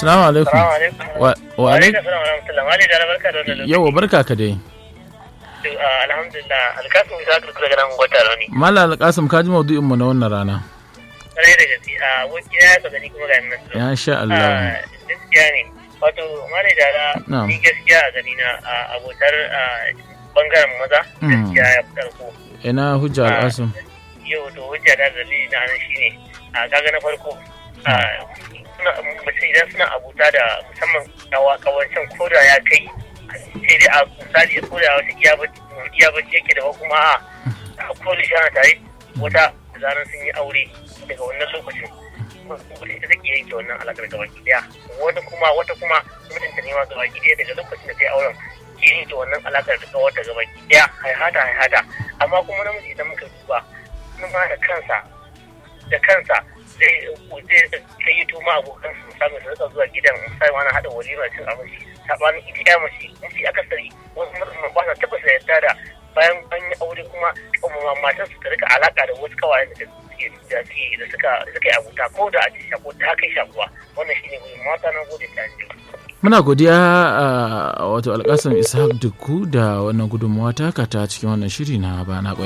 Assalamu alaikum. Salamu alaikum. Wa wa alaikum. Alaikum salam wa rahmatullah. Mali da barka da wannan lokaci. Yawa barka ka dai. Ah, Alhamdulillah. Alkasim Isa Kurkura ganin gwata rauni. Mallam Alkasim ka ji maudu'in mu na wannan rana. Kare da gaske. A wani ya saka ni kuma ga nan. Ya sha Allah. Ah, Gaskiya ne. Wato Mali da Na'am. ni gaskiya a gani na a abotar ah, bangaren maza Mm. gaskiya ya fi karko. Ina hujja Ah. Alkasim. Yau to hujja da dalili na nan shine a kaga na farko ah, suna mutum idan suna abuta da musamman kawa kawancin koda ya kai sai dai a misali koda wata iya bacci iya bacci yake da kuma a a koda shi ana tare wata da zaran sun yi aure daga wannan lokacin wata ita take yanke wannan alaƙar gaba ki daya wata kuma wata kuma mutunta ne ma gaba ki daya daga lokacin da ta yi auren ke yanke wannan alaƙar da wata gaba ki daya haihata haihata amma kuma namiji idan muka duba kuma da kansa da kansa zai zai kai yi tuma abokan su musamman su rika zuwa gidan misali wani haɗa walima cin abinci sabanin ita ya mace mafi akasari wasu mutum ba sa tabbata da yadda da bayan an yi aure kuma kuma matan su ta rika alaka da wasu kawayen da suke da suke da suka suka yi abuta ko da a ce shako ta kai shakuwa wannan shine gudun mata na gode ta ji Muna godiya a wato Alkasim Ishaq Dukku da wannan gudunmawa taka ta cikin wannan shiri na bana